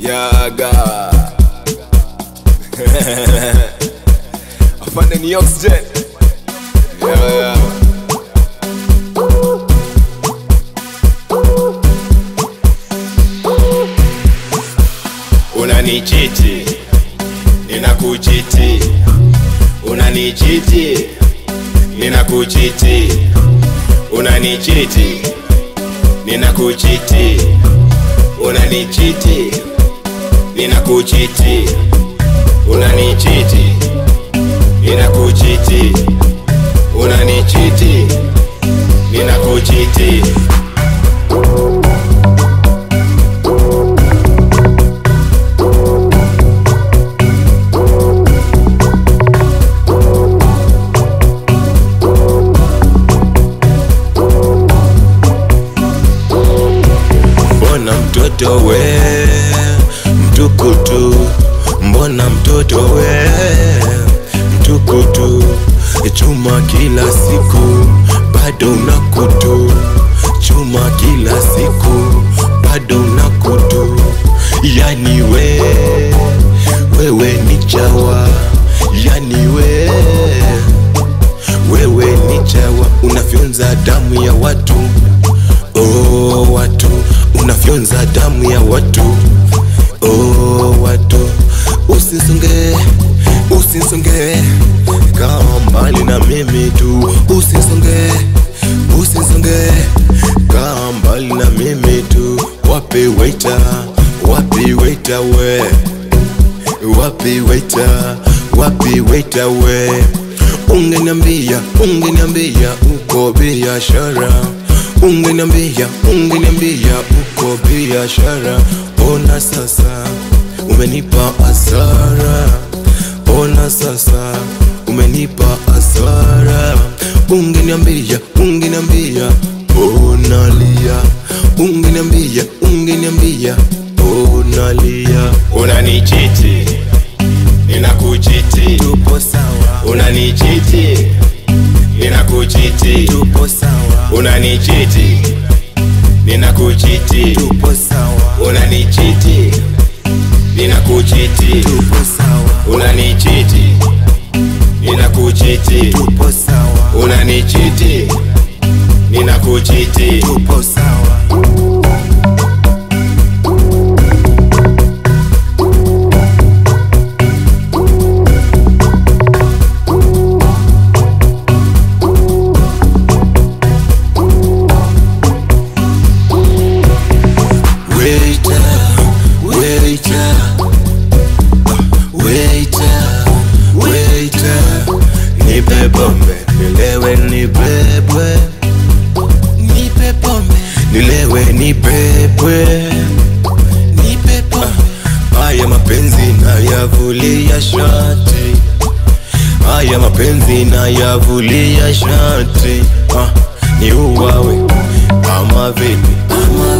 Yaga afande ni oxygen yeah, yeah. Unanichiti, ninakuchiti, unanichiti, ninakuchiti, unanichiti, ninakuchiti, unanichiti, ninakuchiti, unanichiti, ninakuchiti, unanichiti, ninakuchiti. Mbona mtoto we mtukutu, mbona mtoto we mtukutu, chuma kila siku bado unakutu, chuma kila siku bado unakutu, yani we wewe ni chawa, yani we wewe ni chawa, unafyonza damu ya watu oh, watu unafyonza damu ya watu oh, watu usisonge usisonge kaa mbali na mimi tu usisonge usisonge kaa mbali na mimi tu wapi waita wapi waita we wapi waita wapi waita we ungeniambia ungeniambia uko biashara ungeniambia ungeniambia uko biashara ona sasa umenipa asara ona sasa umenipa asara ungeniambia ungeniambia unalia ungeniambia ungeniambia unalia unanichiti ninakuchiti tupo sawa, unanichiti ninakuchiti tupo sawa, unanichiti ninakuchiti tupo sawa, unanichiti ninakuchiti tupo sawa, unanichiti ninakuchiti tupo sawa, unanichiti ninakuchiti tupo sawa. Waiter, waiter, waiter, waiter, nipe pombe nilewe nibebwe, Nipe pombe, nilewe nibebwe, nipe pombe, haya mapenzi nayavulia shati, haya mapenzi nayavulia shati, ah, ni uwawe ama vipi, ama